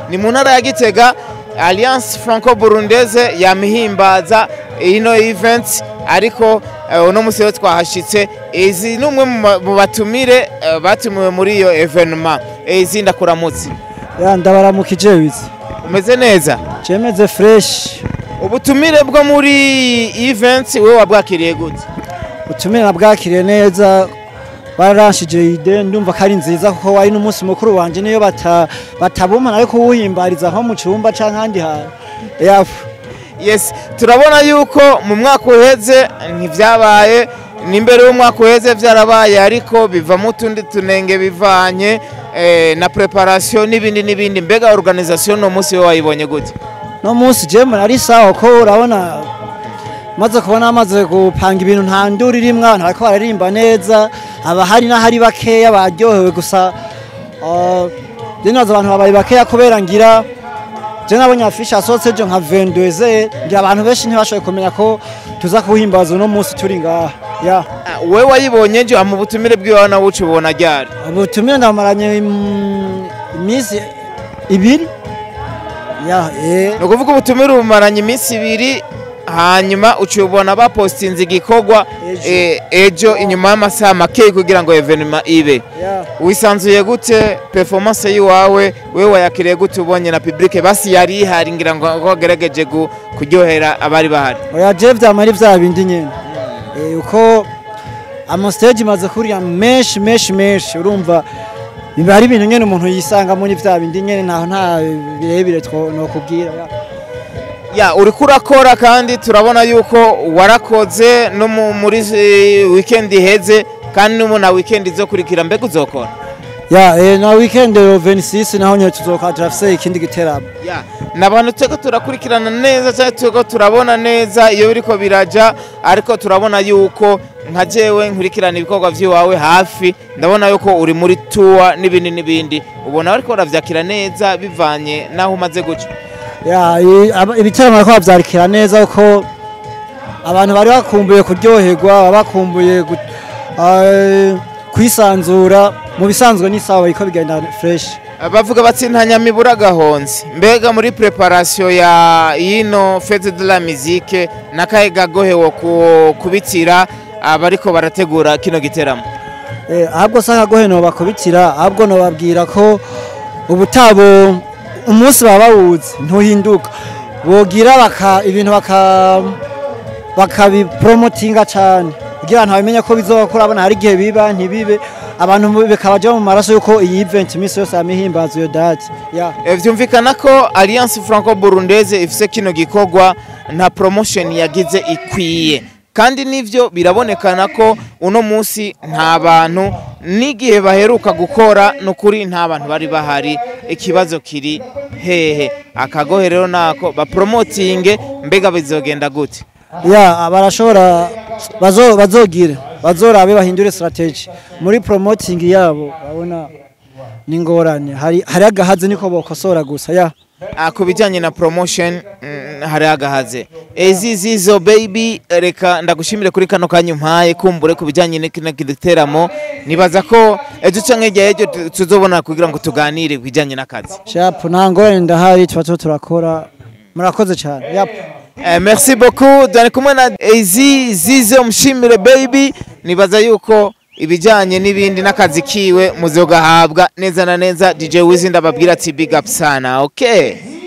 ni mu ntara ya gitega alliance franco burundese yamihimbaza ino event ariko eh, uno musi rero twahashitse izi ni umwe mu ma- mu batumire eh, batumiwe muri iyo evenema izi ndakuramutse ya ndabaramukije wizi umeze neza cemeze fresh ubutumire bwo muri event wowe wabwakiriye gute utumire nabwakiriye neza baranshije ide ndumva ko ari nziza kuko wari n'umunsi mukuru wanje niyo bata batabumana ariko uwuhimbariza nko mu cumba canke ahandi hantu yafu yes turabona yuko mu mwaka uheze ntivyabaye n'imbere y'umwaka uheze vyarabaye ariko bivamo utundi tunenge bivanye eh, na preparation n'ibindi n'ibindi mbega organisation no munsi we wayibonye gute no munsi jemwe nari sawa ko urabona maze kubona amaze gupanga ibintu nta nduru irimwo abantu bariko bararimba neza abahari n'ahari bakeya baryohewe gusa ah, je nazo abantu babaye bakeya kubera ngira je nabonye afishe asohotse ejo nka vendeze ngira abantu benshi ntibashoboye kumenya ko tuza kuhimbaza uno munsi turi ngaha ya Ah, we wayibonye nje mu butumire bwiwawe nawe uca ubona ryari ubutumire ndamaranye mm, iminsi ibiri ya eh ni ukuvuga ubutumire bumaranye iminsi ibiri hanyuma uca ubona bapostinze igikorwa Ejo. eh, ejo inyuma y'amasaha makeyi kugira ngo evenema ibe ya wisanzuye gute performance yiwawe we wayakiriye gute ubonye na public basi yari ihari ngira ngo ngo wagerageje gu- kuryohera abari bahari oya je vyamara vya bindi nyene Eh, uko amastage maze kuriya menshi menshi menshi urumva biba ari ibintu nyene umuntu yisanga muri vya bindi nyene ntaho nta birebire two- nokubwira ya. ya uriko urakora kandi turabona yuko warakoze no mu- muri eh, weekend iheze kandi no na weekend izokurikira mbega uzokora ya eh, na weekend yo 26 naho nyene tuzoka turafise ikindi giteramo ya ni abantu turiko turakurikirana neza cyangwa turiko turabona neza iyo biriko biraja ariko turabona yuko nka jewe nkurikirana ibikorwa vy'iwawe hafi ndabona yuko uri muri tuwa n'ibindi n'ibindi ubona bariko baravyakira neza bivanye n'aho umaze guca ya i- aba- ibiteramo bariko bavyarikira neza kuko abantu bari bakumbuye kuryoherwa baba bakumbuye gu- eh, kwisanzura mu bisanzwe ni sawa bariko bigenda fresh bavuga bati nta nyamibura gahonze mbega muri preparation ya yino fete de la musique nakahe gagohe wo ku- kubitira abariko barategura kino giteramo Eh, ahubwo saka gohe no bakubitira ahubwo no babwira ko ubutabo umunsi baba bawuzi ntuhinduka bogira baka ibintu baka bakabipromotinga cyane kugira abantu bamenye ko bizokora abona hari igihe biba ntibibe abantu bikabaja mu maraso yuko iyi event iminsi yose yamihimbaza iyo date ya Eh, vyumvikana ko alliance franco burundese ifise kino gikorwa nta promotion yagize ikwiye kandi nivyo birabonekana ko uno munsi nta bantu n'igihe baheruka gukora nukuri nta bantu bari bahari ikibazo kiri hehe akagohe rero nako bapromotinge mbega bizogenda gute ya barashobora bazo bazogire bazorabe bahindure strategy muri promoting yabo babona ningorane hari hari agahaze niko bokosora gusa ya Ah, ku bijyanye na promotion mm, hari agahaze ezi zizo baby reka ndagushimire kuri kano kanya umpaye kumbure ku bijyanye n'ikino giteramo nibaza ko ejo canke hirya y'ejo tu- tuzobona kugira ngo tuganire ku bijyanye n'akazi sharp nta ngorane ndahari tuba tuba turakora murakoze cyane yap Eh, merci beaucoup dore kumwe na ezi zizo mushimire baby nibaza yuko ibijyanye n'ibindi n'akazi kiwe muzogahabwa neza na neza DJ Wizi ndababwira ati big up sana okay